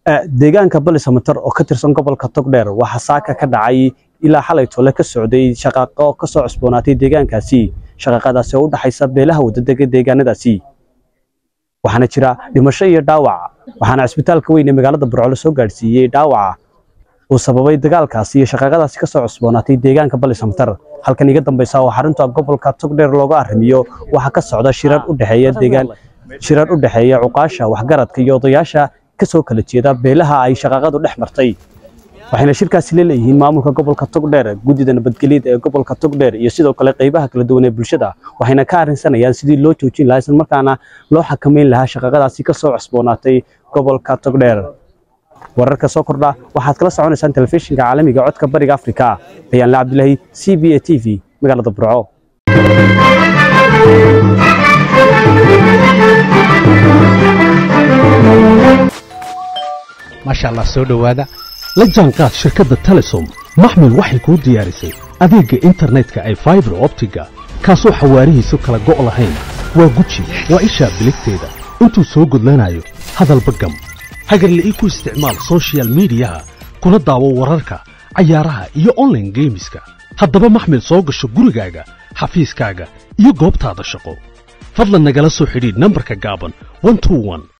deegaanka balisamater oo ka tirsan gobolka togdheer waxaa saaka ka dhacay ilaa xalay tole ka socday shaqaaqo ka soo cusboonaatay deegaankaasi shaqaaqadaasi oo u dhaxaysa beelaha wadadega deegaanadaasi waxaana jira dhimasho iyo dhaawac waxaana cisbitaalka weyn ee magaalada burco la soo gaadhsiiyey dhaawaca uu sababay dagaalkaasi iyo shaqaaqadaasi ka soo cusboonaatay deegaanka balisamater halkan iga dambaysa oo xarunta gobolka togdheer looga arrimiyo waxaa ka socda shirar u dhexeeya deegaan shirar u dhexeeya cuqaasha waxgaradka iyo odayaasha ka soo kala jeeda beelaha ay shaqaaqadu dhex martay waxayna shirkaasi leeyihiin maamulka gobolka togdheer guddida nabadgelyada ee gobolka togdheer iyo sidoo kale qaybaha kala duwan ee bulshada waxayna ka arrinsanayaan sidii loo joojin lahaa isla markaana loo xakameyn lahaa shaqaaqadaasi ka soo cusboonaatay gobolka togdheer wararka soo kordha waxaad kala soconaysaan telefishinka caalamiga codka bariga afrika bayaanle cabdilaahi c b a t v magaalada burco maasha allah soo dhowaada la jaanqaad shirkadda telesom maxmil waxay kuu diyaarisay adeegga internetka ay faibar optiga kaasoo xawaarihiisu kala go' lahayn waa guji waa ishaa biligteeda intuu soo gudlanayo hadalba gam hagarle ii ku isticmaal sochial midiyaha kuna daawo wararka cayaaraha iyo onlaine geemiska haddaba maxmil soo gasho gurigaaga xafiiskaaga iyo goobtaada shaqo fadlan nagala soo xidhiidh nambarka gaaban